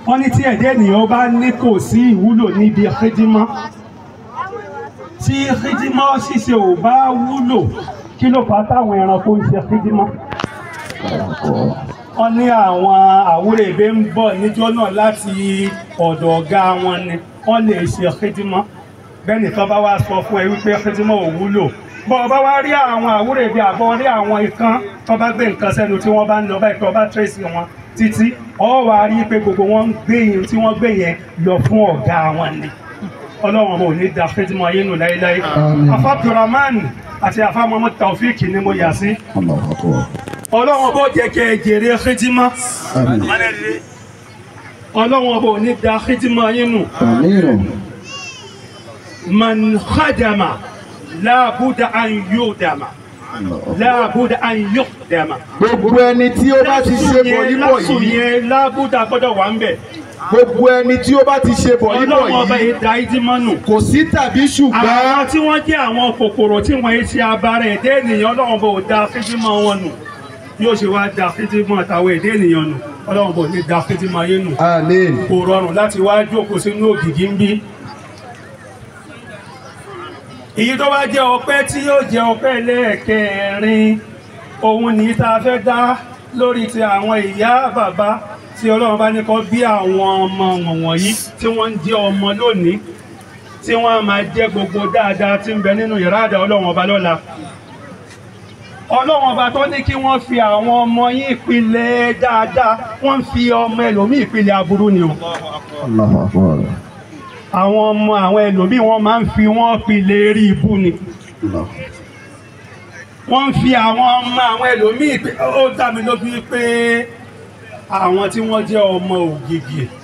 wọ́n ní tí ẹ̀dẹ́ ènìyàn bá ní kò sí ìwúlò níbi xidimọ́ tí xidimọ́ ṣíṣe ò bá wúlò kí ló fà á táwọn ẹranko ń ṣe xidimọ́ wọ́n ní àwọn àwúrèbé ń bọ̀ níjọ́ náà láti ọ̀dọ̀ ọ̀gá wọn ni wọ́n lè ṣe xidimọ́ bẹ́ẹ̀ nìkan bá wá sọ fún ẹ wípé xidimọ́ ò wúlò bọ́ ọ bá wá rí àwọn àwúrèbé àbọ̀ rí àwọn ikán tó bá gbé nǹkan sẹ́nu tí wọ́n bá ń lọ báyìí tó bá tírèsì wọn títí ọ wá rí pé gbogbo wọn ń gbé yẹn tí wọ́n gbé yẹn lọ fún ọ̀gá wọn ni ọlọ́run ọmọ ò ní da xidimọ́ ayé nù láéláé afa abdulrahman àti afa muhammad taofik ni mo yà sí ọlọ́run bó jẹ́ kẹ́ ẹ jèrè xidimọ́ ọlọ́run ọba ò ní da xidimọ́ ayé nù man khadama láàbùdà an yudama láàbùdà an yudama. gbogbo ẹni tí ó bá ti ṣe bọ̀ yíbọ̀ lásùn yìí yẹn láàbùdà gbọ́dọ̀ wà ń bẹ̀. gbogbo ẹni tí ó bá ti ṣe bọ̀ yíbọ̀ ọlọ́run ọba yìí yìí da ìdímọ́ nù. kò sí tàbí àwọn ṣùgbọ́n tí wọ́n jẹ́ àwọn kòkòrò tí wọ́n ṣe abara ẹ̀dẹ́ ènìyàn ọlọ́run bò da fídímọ̀ wọn nù yóò ṣe wá da fídímọ̀ àtàwọn ẹ̀dẹ́ ènìyàn nù ọlọ́run bò ní da fídímọ̀ ayé nù amen kò rọrùn láti wá jókòó sínú ògìgí ń bí. èyí tó wá jẹ́ ọpẹ́ tí yóò jẹ́ ọpẹ́ lẹ́ẹ̀kẹrin òun ní tá a fẹ́ dá lórí ti àwọn ìyá bàbá tí ọlọ́run bá ní kọ́ bí àwọn ọmọ wọ̀nyí tí wọ́n ń jẹ́ ọmọ lónìí tí wọ́n á máa jẹ́ gbogbo dáadáa tí ń bẹ nínú yàrá àdá ọlọ́run ọba lọ́la ọlọ́run ọba tó ní kí wọ́n fi àwọn ọmọ yín ìpìlẹ̀ dáadáa wọ́n ń fi ọmọ ẹlòmíì ìpìlẹ̀ aburú ni o àwọn ọmọ àwọn ẹlòmíì wọ́n máa ń fi wọ́n pilẹ̀ eré ibú ni wọ́n ń fi àwọn ọmọ àwọn ẹlòmíì pé ó dá mi lójú pé àwọn tí wọ́n jẹ́ ọmọ ògìgì